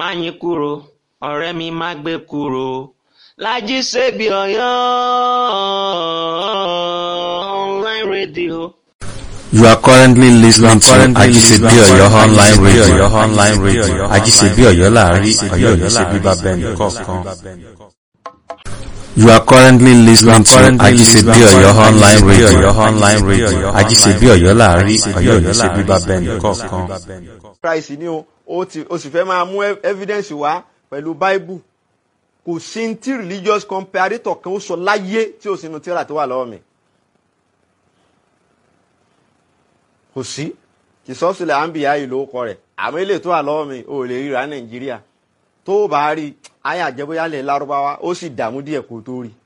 yín kúrò ọ̀rẹ́ mi má gbé kúrò Lájí Ṣebí Ọ̀yọ́ online radio. You are currently listening to Ajisebi Oyo online radio. online radio. Ajisebi Oyo láàrin Ọ̀yọ́ ní ṣe bíbá bẹ́ẹ̀ni kọ̀ọ̀kan. You are currently listening to Ajisebi Oyo online radio. online radio. Ajisebi Oyo láàrin Ọ̀yọ́ ní ṣe bíbá bẹ́ẹ̀ni kọ̀ọ̀kan. Christ ni o o ti o sì fẹ́ máa mú evidence wá pẹ̀lú Bible kò sí ní tí religious comparator kan ó sọ láyé tí o sì nu tíra tó wà lọ́wọ́ mi. kò sí kì sọ́sílẹ̀ àǹbíyá yìí ló kọ rẹ̀ àmọ́ ilé tó wà lọ́wọ́ mi ò lè ríra nàìjíríà tó o bá rí ayé àjẹbóyálẹ̀ lárúbáwá ó sì dààmú díẹ̀ kó tó rí.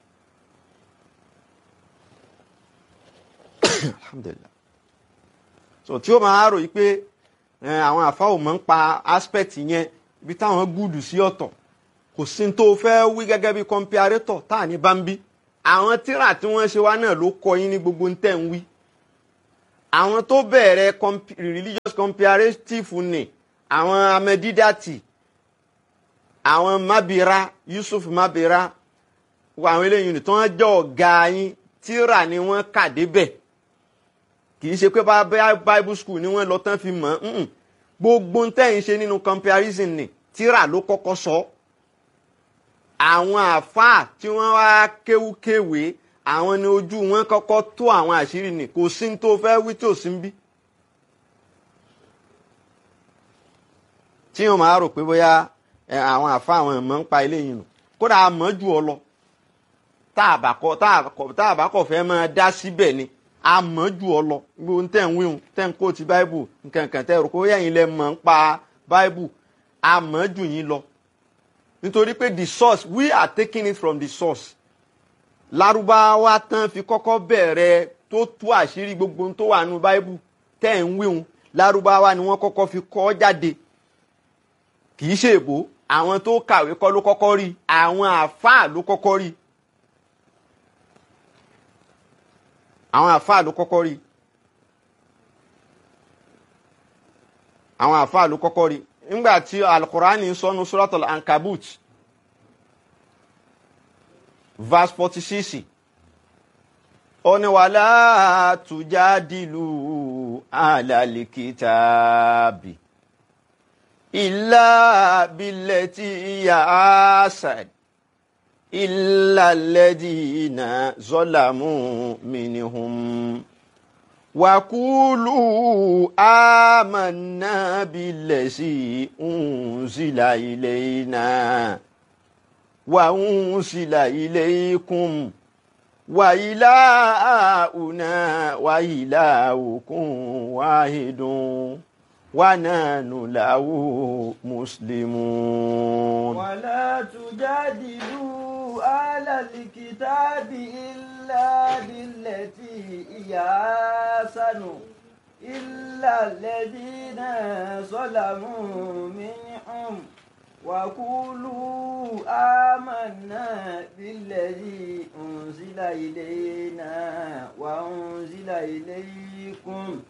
alhamdulillah so tí ó máa rò yí pé àwọn àfáwò máa ń pa aspect yẹn ibi táwọn gúdù sí ọ̀tọ̀ kò sí tó fẹ́ wí gẹ́gẹ́ bí comparator tá à ní bá ń bí àwọn tíra tí wọ́n ṣe wá náà ló kọ yín ní gbogbo ń tẹ̀ ń wí àwọn tó bẹ̀rẹ̀ religious comparative ni àwọn amẹ́dídàtì àwọn mabira Yusuf mabira wọ àwọn eléyìí ni tí wọ́n jẹ́ ọ̀gá yín tíra ni wọ́n kà débẹ̀ kì í ṣe pé bible school ni wọ́n lọ tán fi mọ̀ ọ́n gbogbo ń tẹ̀yìn ṣe nínú comparison ni tíra ló kọ́kọ́ sọ àwọn àáfàá tí wọ́n wá kéwúkéwèé àwọn ni ojú wọn kọ́kọ́ tó àwọn àṣírí ni kò sí ní tó fẹ́ wí tí ò sí ń bí. tí wọn máa rò pé bóyá àwọn àfa àwọn ẹ̀mọ́ ń pa eléyìí nù kódà a mọ̀ jù ọ lọ tá a bá kọ̀ fẹ́ máa dá síbẹ̀ ni a mọ̀ jù ọ lọ gbogbo ń tẹ̀ ń wíhun tẹ̀ ń kó ti báíbù nkankan tẹ̀ rò pé yẹ̀yìn lẹ mọ̀ ń pa báíbù a mọ̀ jù yín lọ nítorí pé the source we are taking it from the source lárúbáwá tán fi kọ́kọ́ bẹ̀rẹ̀ tó tú àṣírí gbogbo tó wà nínú báíbù tẹ́ ń wíhun lárúbáwá ni wọ́n kọ́kọ́ fi kọ́ jáde kì í ṣe èbó àwọn tó kàwé kọ́ ló kọ́kọ́ rí àwọn àáfàá ló kọ́kọ́ rí àwọn àáfàá ló kọ́kọ́ rí àwọn àáfàá ló kọ́kọ́ rí nígbà tí alukurani sọnù suratul ankabut verse forty six ó ní wàlá tujadilu alalikitaabi illa billati iya asad illa alladina zolamu minhum wakulu amanna billasi unzila ilayna. وأنزل إليكم وإلهنا وإلهكم واحد ونحن له مسلمون ولا تجادلوا أهل الكتاب إلا بالتي هي أحسن إلا الذين ظلموا منهم وقولوا آمنا بالذي أنزل إلينا وأنزل إليكم